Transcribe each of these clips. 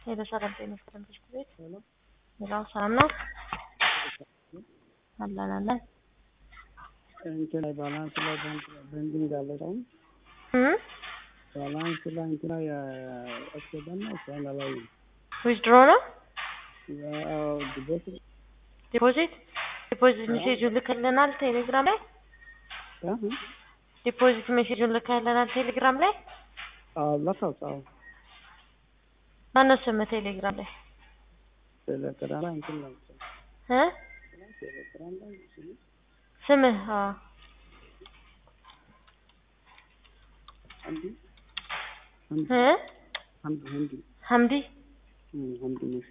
ሄሎ ሰላም ጤና ይስጥልን ትምህርት ቤት ሌላው ሰላም ነው አለን አለን እንትን ላይ ባላንስ ላይ ቤንዲንግ አለ አሁን እ ባላንስ ላይ እንትና ያስገባና እሷን ላይ ዊዝድሮ ነው ዲቦት ዲፖዚት ዲፖዚት ሜሴጁን ልከልናል ቴሌግራም ላይ ዲፖዚት ሜሴጁን ልከልናል ቴሌግራም ላይ ለካው ጻው ማነው ስምህ ቴሌግራም ላይ ቴሌግራም ላይ እንትን ነው እ ቴሌግራም ላይ ስምህ አዎ አንዲ እ አንዲ አንዲ ሀምዲ አንዲ ነው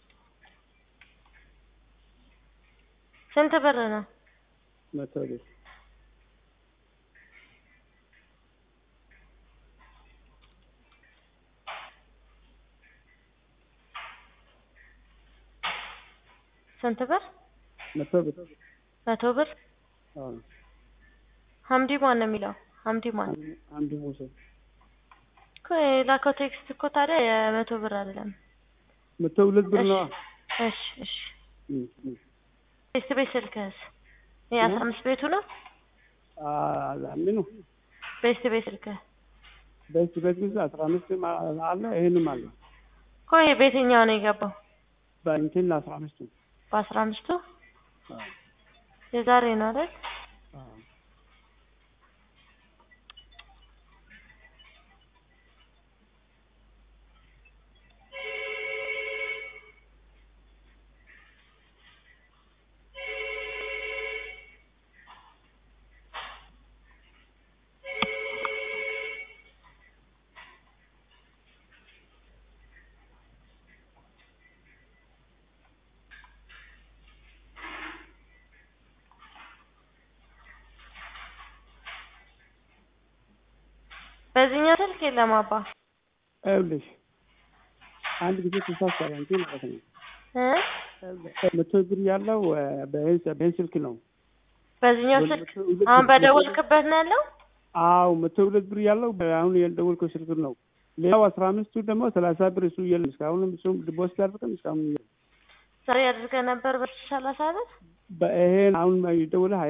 ስንት ብር ነው መቶ ብር ስንት ብር መቶ ብር መቶ ብር አዎ ሀምዲ ማን ነው የሚለው ሀምዲ ማን አንዲ ሙሴ እኮ የላከው ቴክስት እኮ ታዲያ የመቶ ብር አይደለም መቶ ሁለት ብር ነው እሺ እሺ ቤት ቤት ስልክህስ ይሄ አስራ አምስት ቤቱ ነው ምኑ ቤት ቤት ስልክህ በስ በስ ጊዜ አስራ አምስት አለ ይሄንም አለ እኮ ይሄ በየትኛው ነው የገባው በእንትን አስራ አምስቱ በአስራ አምስቱ የዛሬ ነው አይደል በዚህኛው ስልክ የለም አባ ይኸውልሽ አንድ ጊዜ ተሳሳለ እንጂ ማለት ነው እ መቶ ብር ያለው በይህን ስልክ ነው በዚህኛው ስልክ አሁን በደወልክበት ነው ያለው አዎ መቶ ሁለት ብር ያለው አሁን ያልደወልከው ስልክ ነው ሌላው አስራ አምስቱ ደግሞ ሰላሳ ብር እሱ የለም እስካሁንም እሱም ዲፖዚት አድርገን እስካሁን የለም ዛሬ አድርገህ ነበር በሰላሳ ብር በይሄን አሁን የደወለ